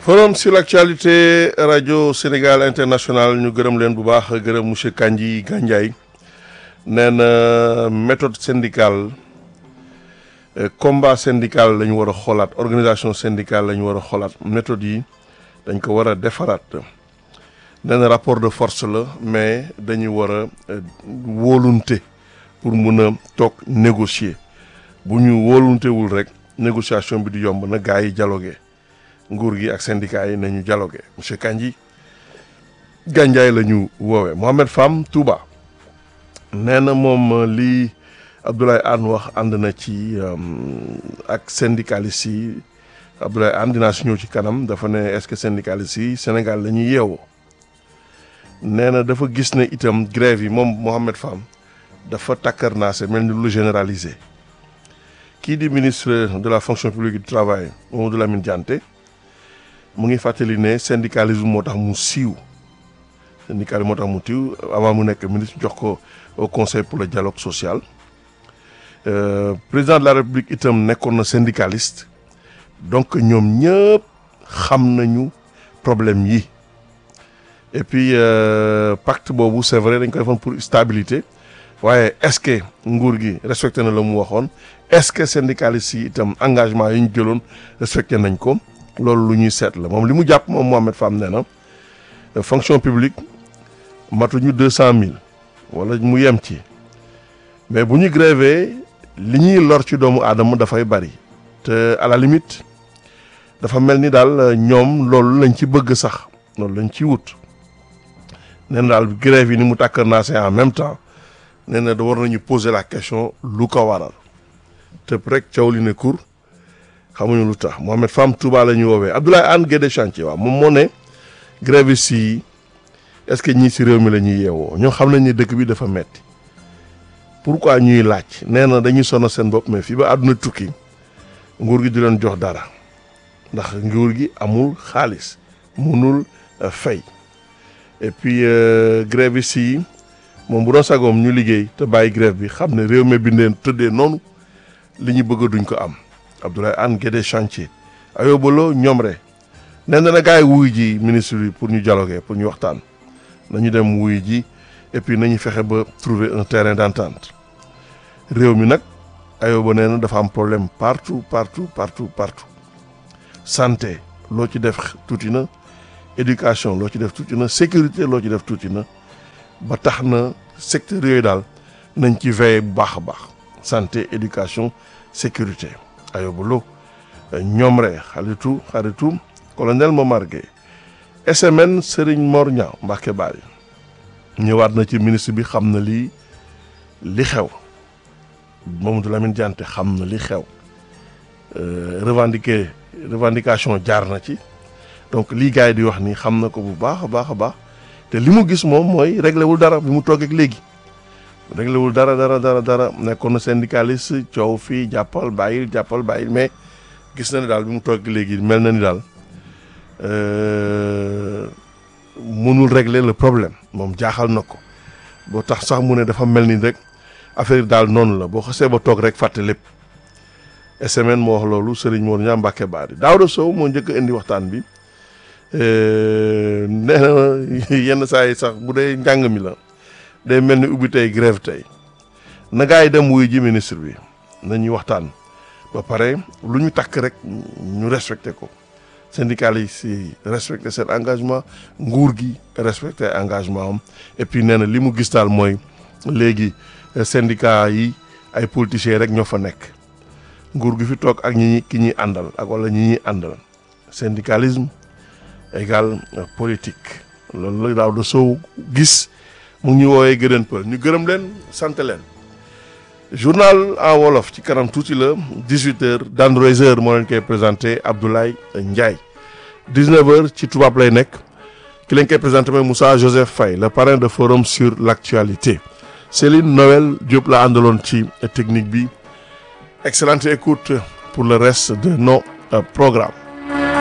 forum sur l'actualité rajo Sénégal international ñu gërëm leen bu baax gërëm monsieur Kandji Gandiaye nee na méthode syndicale combat syndical la ñu war a xoolaat organisation syndicale la ñu war a xoolaat méthode yi dañ ko war a defaraat nee na rapport de force la mais dañu war a wóolunte pour mun a toog négocier bu ñu wóoluntewul rek négociation bi di yomb na gars yi dialogué nguur gi ak syndicat yi nañu dialogué monsieur Kandji Gandiaye la ñu woowee Mohamed Fam Touba nee na moom lii Abdoulaye Anne wax ànd na ci ak syndicalistes yi Abdoulaye Anne dinaa si ñëw ci kanam dafa ne est-ce que syndicalistes yi Sénégal la ñuy yeewoo nee na dafa gis ne itam grève yi moom Mohamed Fam dafa takkar naa se mel ni lu généralisé kii di ministre de la fonction publique du travail Mamadou Lamine Dianté mu ngi fàttali ne syndicalisme moo tax mu siiw syndicalisme moo tax mu siiw avant mu nekk ministre jox ko au conseil pour le dialogue social président de la république itam nekkoon na syndicaliste donc ñoom ñëpp xam nañu problème yi et puis pacte boobu c'est vrai dañ ko defoon pour stabilité waaye est-ce que nguur gi respecté na la mu waxoon est-ce que syndicalistes yi itam engagement yi ñu jëloon respecté nañ ko loolu lu ñuy seet la moom li mu jàpp moom Mohamed Fam nee na fonction publique matuñu deux cent mille wala mu yem ci mais bu ñu grévé li ñuy lor ci doomu aadama dafay bari te à la limite dafa mel ni daal ñoom loolu lañ ci bëgg sax loolu lañ ci wut nee na daal grève yi ni mu tàkkar naa c'est en même temps nee na da war nañu poser la question lu ko waral tëb rek caw li ne kur xamuñu lu tax Mohamed Fam Touba la ñu woowee Abdoulaye Anne Guédé Chantier waaw moom moo ne grévistes yi est-ce que ñii si réew mi la ñuy yeewoo ñoo xam nañ ne dëkk bi dafa metti pourquoi ñuy laaj nee na dañuy sonn seen bopp mais fii ba àdduna tukki nguur gi di leen jox dara ndax nguur gi amul xaalis mënul fay et puis grévistes yi moom bu doon sagoom ñu liggéey te bàyyi grève bi xam ne réew mi bindeen tëddee noonu li ñu bëgg duñ ko am Abdoulaye Anne Guédé Chantier ayobalo ñoom re nee na na gars yi wuy ji ministre bi pour ñu dialoguer pour ñu waxtaan nañu dem wuy ji et puis nañu fexe ba trouver un terrain d'entente réew mi nag ayoba nee na dafa am problème partout partout partout partout santé loo ci def tuuti na éducation loo ci def tuuti na sécurité loo ci def tuuti na ba tax na secteur yooyu daal nañ ci veiller bu baax a baax santé éducation sécurité ayoba lo ñoom re xaritu xaritu colonel Momar Gueye SMN Serigne Mor Niang Mbacke Bari ñëwaat na ci ministre bi xam na lii li xew Mamadou Lamine Dianté xam na li xew revendiquer revendication jaar na ci donc lii gars yi di wax ni xam na ko bu baax a baax a baax te li mu gis moom mooy réglé wul dara bi mu toog ak léegi réglé wul dara dara dara dara nekkoon na syndicaliste coow fii jàppal bàyyil jàppal bàyyil mais gis na ni daal bi mu toog ak léegi mel na ni daal mënul régler le problème moom jaaxal na ko boo tax sax mu ne dafa mel ni rek affaire daal noonu la boo xasee ba toog rek fàtte lépp SMN moo wax loolu Serigne Mor Niang Mbacke Bari Daouda Sow moo njëkk a indi waxtaan bi nee na yenn saa yi sax bu dee njàng mi la day mel ni ubbi tey grève tey na gaa yi dem wuy ji ministre bi nañuy waxtaan ba pare lu ñu takk rek ñu respecté ko syndicalistes yi respecté seen engagement nguur gi respecté engagement am et puis nee na li mu gis daal mooy léegi syndicat yi ay politiciens rek ñoo fa nekk nguur gi fi toog ak ñi ki ñuy àndal ak wala ñi ñuy àndal syndicalisme égal politique loolu la daaw da soow gis mu ngi ñu woowee gërëm pël ñu gërëm leen sant leen journal en wolof ci kanam tuuti la 18 heures d'Android heures moo leen koy présenté Abdoulaye Ndiaye 19 heures ci tubaab lay nekk ki leen koy présenté mooy Moussa Joseph Faye le parrain de forum sur l'actualité Céline Noël Diop la àndaloon ci technique bi excellente écoute pour le reste de nos programmes